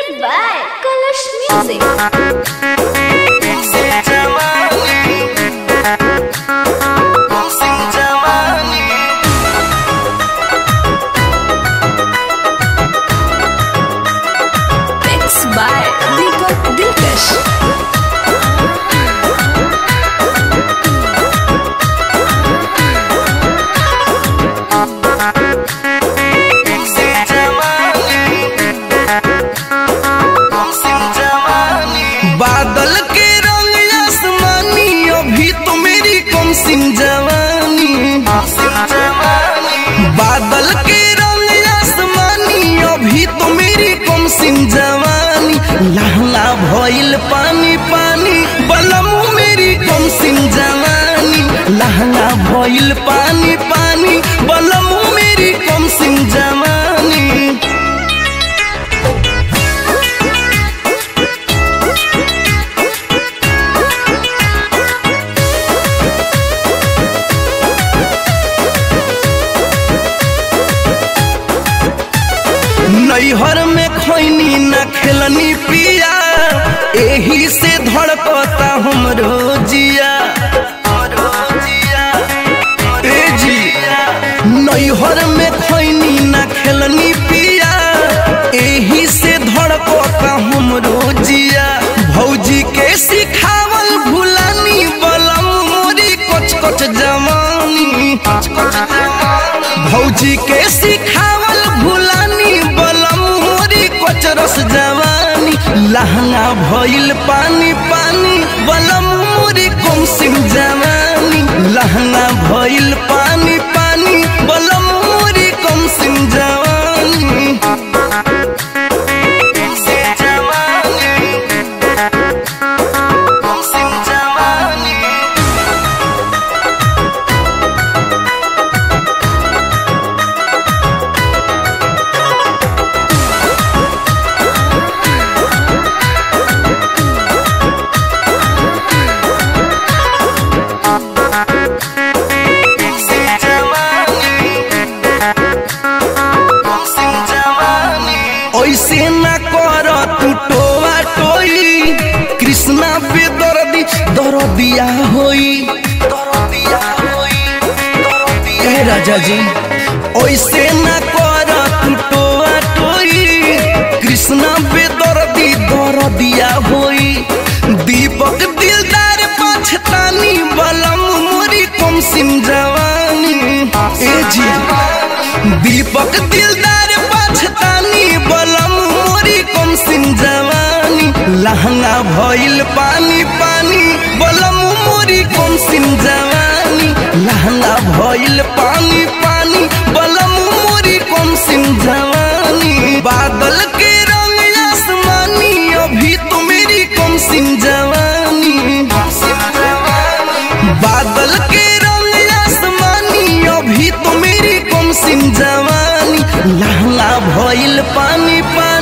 Presented by Kalash Music. Mixed by Deepak Dilkash. बादल के रंग आसमानी अभी तो मेरी कम सिम जवानी बादल के रंग आसमानी अभी तो मेरी कम सिम जवानी लहला भइल पानी पानी बलमू मेरी कम सिम जवानी लहला भइल पानी पानी बलमू मेरी कम सिम जवानी नैहर में खैनी न खेलनी पिया एही से धड़कता हमरो जिया ए जी नैहर में खैनी न खेलनी पिया एही से धड़कता हमरो जिया भौजी के सिखावल भुलानी बलम मोरी कोच कोच जवानी भौजी के सिखावल भुलानी बलम मोरी कोच रस जवानी लहंगा भइल पानी पानी बलम मोरी कम सिम जवानी लहंगा भइल पानी पानी बलम मोरी कम सिम जवानी ऐसे न कर तू टोआ टोई कृष्णा बेदर्दी दरदिया होई दरदिया होई ए राजा जी ऐसे न कर तू टोआ टोई कृष्णा बेदर्दी दरदिया होई दीपक दिलदार पछतानी बलम मोरी कम सिम जवानी ए जी दीपक दिलदार पछतानी बलम मोरी कम सिम जवानी लहंगा भइल पानी पानी बलम मोरी कम सिम जवानी लहंगा भइल पानी पानी बलम मोरी कम सिम जवानी बादल के रंग आसमानी अभी तो मेरी कम सिम जवानी बादल के रंग आसमानी अभी तो मेरी कम सिम जवानी लहंगा भइल पानी पानी